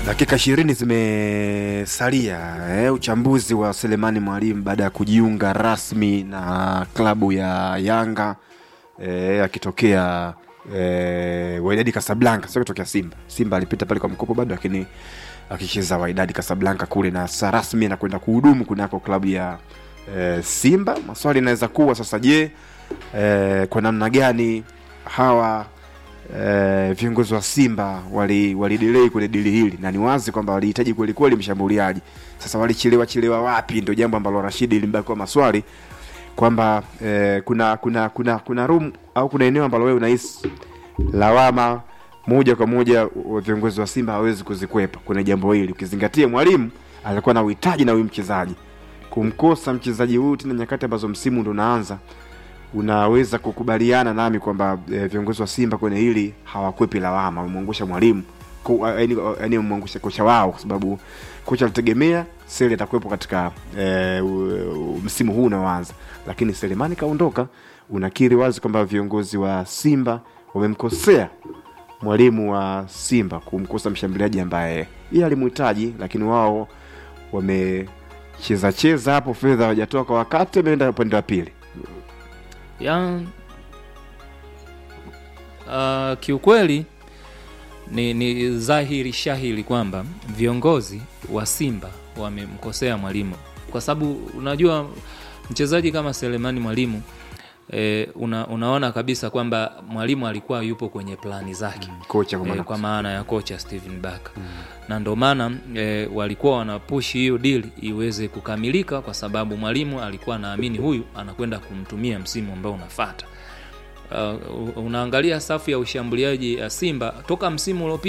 Dakika ishirini zimesalia eh, uchambuzi wa Selemani Mwalimu baada ya kujiunga rasmi na klabu ya Yanga eh, akitokea eh, Wydad Casablanca, sio kutokea Simba. Simba alipita pale kwa mkopo bado, lakini akicheza Wydad Casablanca kule na sasa rasmi na kwenda kuhudumu kunako klabu ya eh, Simba. Maswali yanaweza kuwa sasa, je, eh, kwa namna gani hawa eh, viongozi wa Simba wali walidelay kwenye dili hili, na ni wazi kwamba walihitaji kweli kweli mshambuliaji. Sasa walichelewa chelewa wapi? Ndio jambo ambalo Rashidi limebaki kwa maswali kwamba eh, kuna kuna kuna kuna room au kuna eneo ambalo wewe unahisi lawama moja kwa moja wa viongozi wa Simba hawezi kuzikwepa kwenye jambo hili, ukizingatia mwalimu alikuwa na uhitaji na huyu mchezaji. Kumkosa mchezaji huyu tena nyakati ambazo msimu ndo unaanza unaweza kukubaliana nami kwamba e, viongozi wa Simba kwenye hili hawakwepi lawama, wamemwangusha mwalimu yaani wamemwangusha kocha wao, kwa sababu kocha alitegemea Sele atakuwepo katika e, u, u, msimu huu unaoanza, lakini Selemani kaondoka. Unakiri wazi kwamba viongozi wa Simba wamemkosea mwalimu wa Simba kumkosa mshambuliaji ambaye yeye alimhitaji, lakini wao wamecheza cheza hapo, fedha hawajatoa kwa wakati, ameenda upande wa pili ya uh, kiukweli ni, ni dhahiri shahiri kwamba viongozi wa Simba wamemkosea mwalimu, kwa sababu unajua mchezaji kama Selemani Mwalimu e, una, unaona kabisa kwamba mwalimu alikuwa yupo kwenye plani zake kocha kwa e, maana kwa maana ya kocha Steven Barker na ndio maana e, walikuwa wanapushi hiyo deal iweze kukamilika, kwa sababu mwalimu alikuwa anaamini huyu anakwenda kumtumia msimu ambao unafuata. Uh, unaangalia safu ya ushambuliaji ya Simba toka msimu uliopita